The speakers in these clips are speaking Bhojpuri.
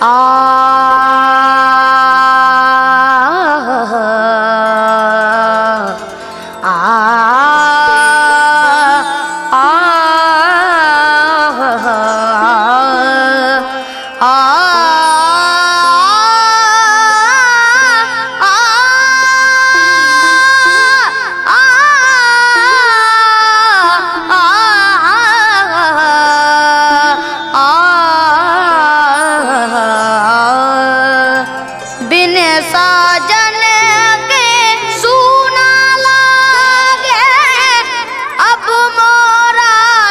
बिन साजन के सूना लागे अब मोरा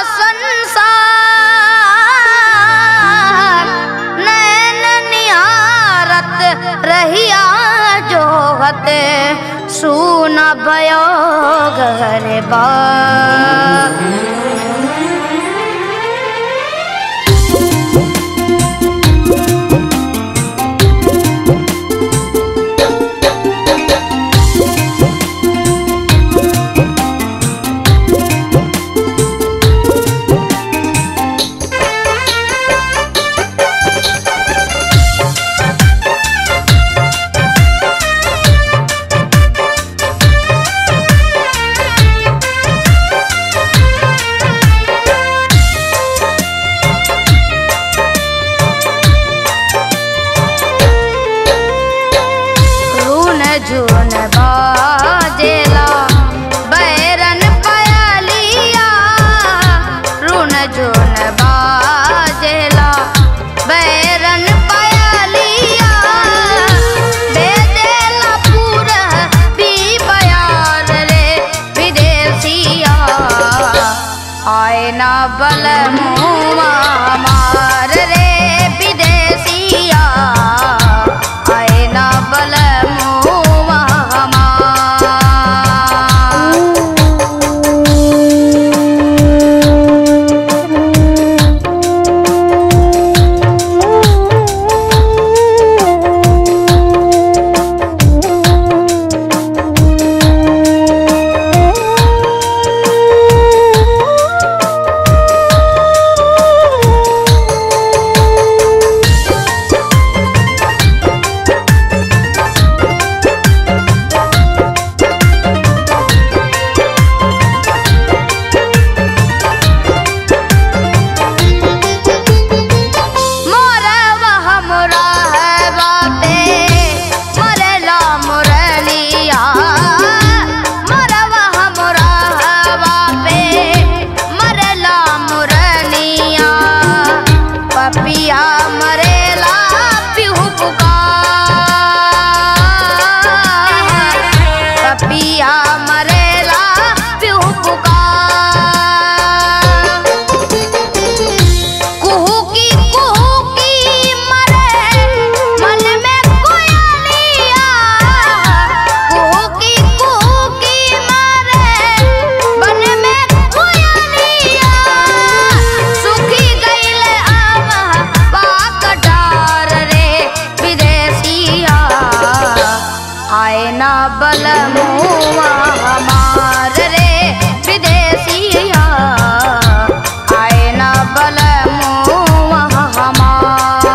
संसार नैन निहारत रहिया जोहत सूना भयो घर बा रून झून बाजेला बैरन पयलिया रून झून बाजेला बैरन पयलिया बेदेला पूर भी बयार रे विदेशिया आए ना बल मुआ मार रे विदेशिया आए ना बल मुआ मार मोरवा हमरा है बापे मरला मुरलिया मोरवा हमरा है बापे मरला मुरलिया पपिया मरेला पिहु पुकार पपिया मरेला पिहु पुकार कुहू की कुहू की मरे मन में कोयलिया कुहू की कुहू की मरे मन में कोयलिया सुखी गईले आम पाकटार रे विदेशिया आए ना बल मुआ हमार रे विदेशिया आए ना बल मुआ हमार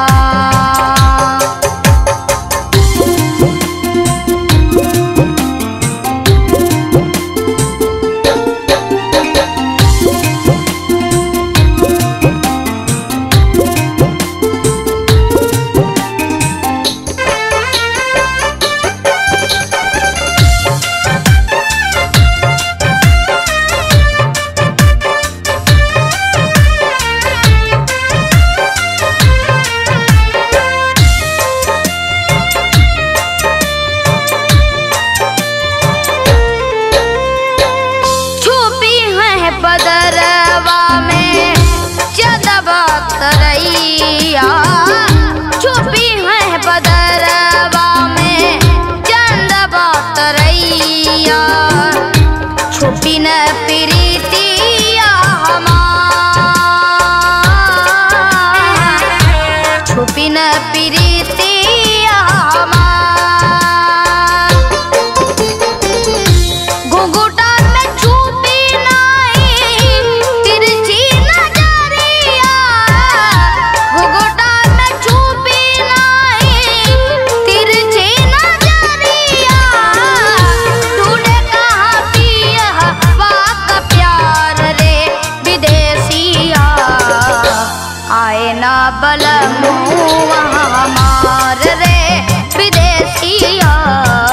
छुपी है बदरवा में चदबा तरैया छुपी है बदरवा में चंदबा तरैया छुपी न प्रीतिया हमार छुपी न प्रीतिया हमार घुंघुटा में छुपी नहीं तिरछी नजरिया घुंघुटा में छुपी बल मुआ हमार रे विदेशिया